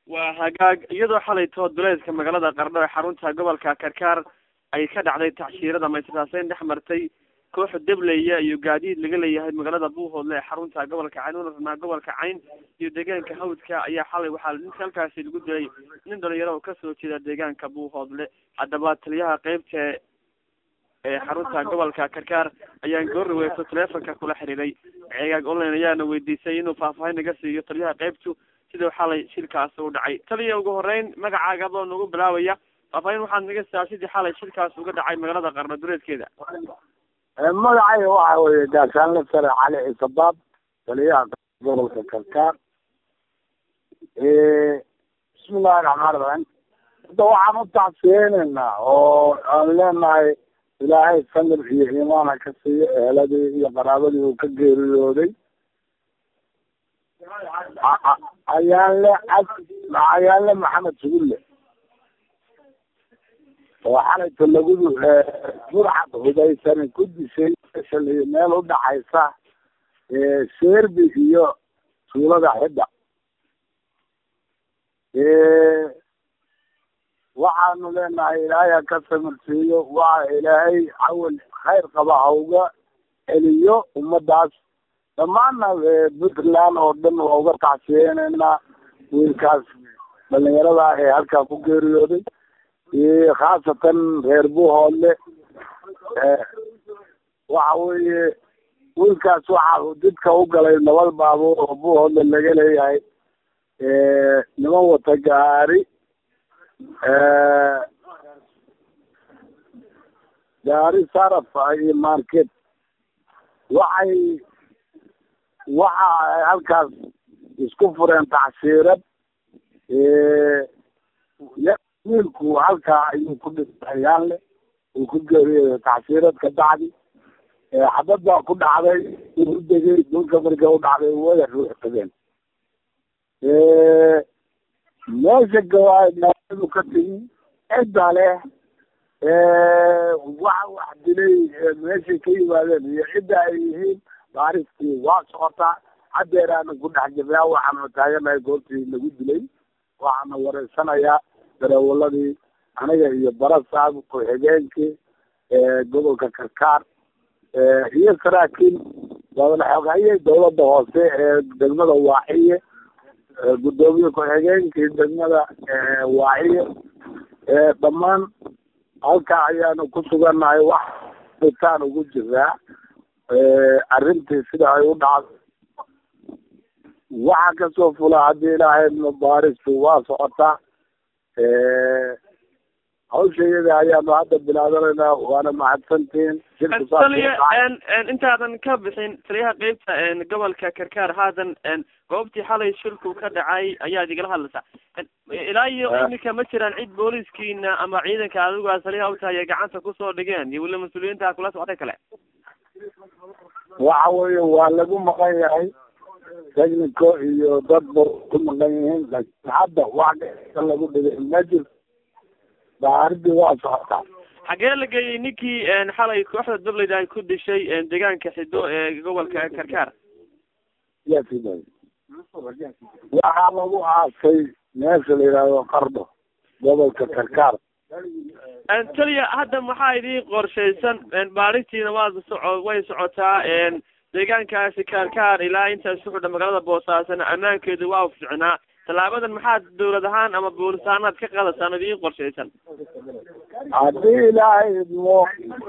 waa hagaag iyadoo xalay tood duleedka magaalada qardho ee xarunta gobolka karkaar ay ka dhacday tacshiirada maysasaaseyn dhex martay kooxa debleya iyo gaadiid laga leeyahay magaalada buuhoodle ee xarunta gobolka cayn una rabnaa gobolka cayn iyo deegaanka hawdka ayaa xalay waxaa ninka halkaasi lagu dilay nin dhalinyaro oo kasoo jeeda deegaanka buuhoodle haddaba taliyaha qeybta ee xarunta gobolka karkaar ayaan goorraweyso teleefonka kula xiriiray ceegaag online ayaana weydiisay inuu faahfaahin naga siiyo taliyaha qeybtu sidau xalay shilkaasi u dhacay taliya ugu horeyn magacaaga adoo nagu bilaabaya faahfaahin waxaad naga siisaa sidii xalay shilkaas uga dhacay magaalada qarno dureedkeeda magacayga waxa weeye gaashaanle sare cali ciisabaab taliyaha gobolka karkaar bismillahi raxmaan raxiim hadda waxaan u tacsiyeyneynaa oo aan leenahay ilaahay samir iyo iimaan ha ka siiyo eheladii iyo qaraabadii uu ka geeriyooday ayaanle cad ayaanle maxamed sugulle oo xalayta lagudu burcad hudaysan ku dishay shalay meel udhaxaysa seerbi iyo tuulada xidda waxaanu leenahay ilaahay ha ka samirsiiyo waxa ilaahay cawal khayr qaba ha uga celiyo ummadaas dhammaanna puntland oo dhan waa uga tacsiyeyneynaa wiilkaas dhalinyarada ah ee halkaa ku geeriyooday iyo khaasatan reer buuhoodle waxa weeye wiilkaas waxa uu didka u galay nabad baabuur oo buuhoodle laga leeyahay niman wata gaari gaari saraf iyo market waxay waxa ay halkaas isku fureen tacshiirad wiilku halkaa ayuu ku dhintay yaanle uu ku geeriyooday tacshiirad ka bacdi xabad baa ku dhacday uu degay dhulka marka u dhacday wada ruux tageen meesha gawaadu ka tigi cidda leh waxa wax dilay meeshay ka yimaadeen iyo cidda ay yihiin baaristii waa socotaa haddeer aana ku dhex jirnaa waxaanu taaganahay goobtii lagu dilay waxaana wareysanayaa dareewaladii aniga iyo barasaab ku-xigeenkii gobolka karkaar iyo saraakiil wadalaxoghaye dawladda hoose ee degmada waaxiye guddoomiye ku-xigeenkii degmada waaxiye dhammaan halkaa ayaanu ku sugannahay wax itaan ugu jiraa arrintii sida ay u dhacdo waxa kasoo fula haddii ilaahay baaristu waa socotaa hawsha iyada ayaanu hadda bilaabanaynaa waana mahadsantihiin taliya intaadan ka bixin taliyaha qeybta gobolka karkaar haatan goobtii xalay shilku ka dhacay ayaad igala hadlaysaa ilaa iyo iminka ma jiraan cid booliskiina ama ciidanka adigu taliyaha u tahay ay gacanta kusoo dhigeen iyo weli mas-uuliyiinta kula socday kale waxa weeye waa lagu maqan yahay technico iyo dad ba ku maqan yihiin laakiin hadda wax lagu dhigay ma jirto baaridii waa socotaa xagee la geeyey ninkii xalay kooxda dableyda ay ku dishay deegaanka xido ee gobolka karkaar yaasiday waxaa lagu aasay meesha la yidhaahdo qardho gobolka karkaar taliya hadda maxaa idiin qorshaysan baaristiina waa soco way socotaa deegaankaasi karkaar ilaa intaas ku xidha magaalada boosaasana ammaankeedu waa ficnaa tallaabadan maxaad dawlad ahaan ama boolis ahaanaad ka qaadataan idiin qorshaysan haddii ilaahay idmo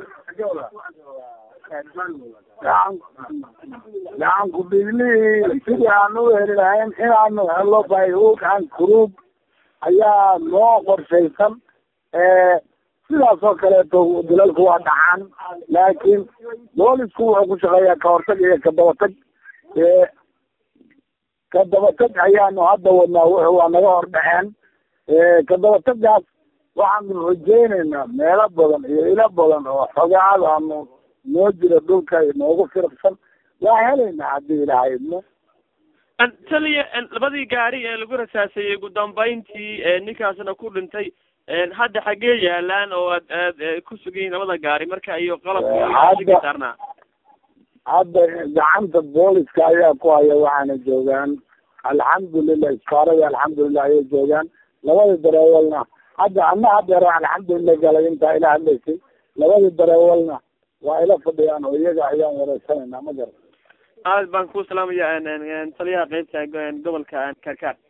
gacan gacan ku-dhiiglihii sidii aan u heli lahayn inaanu helo bayhuugan group ayaa noo qorshaysan sidaas oo kaleeto dilalku waa dhacaan laakiin boolisku wuxuu ku shaqeeyaa kahortag iyo kadabatag kadabatag ayaanu hadda wadnaa wuxu waa naga hor dhaceen kadabatagaas waxaanu rajeyneynaa meelo badan iyo ilo badan oo xogaadaanu noo jira dhulka noogu firqsan waa helaynaa haddii ilaahay idmo taliya labadii gaari ee lagu rasaasayey ugu dambeyntii ninkaasna ku dhintay hadda xaggee yaalaan oo aad aad ku sugayihin labada gaari marka iyo qalabka saarnaa hadda gacanta booliska ayaa ku haya waxaana joogaan alxamdulilah iskaaradii alxamdulilah ayay joogaan labada dareewalna hadda ana hadeero alxamdulilah galay intaa ila hadlaysay labada dareewalna waa ila fadhiyaan oo iyaga ayaan wareysanayna ma garan aad baan ku salaamaya taliyaha qeybta gobolka karkaar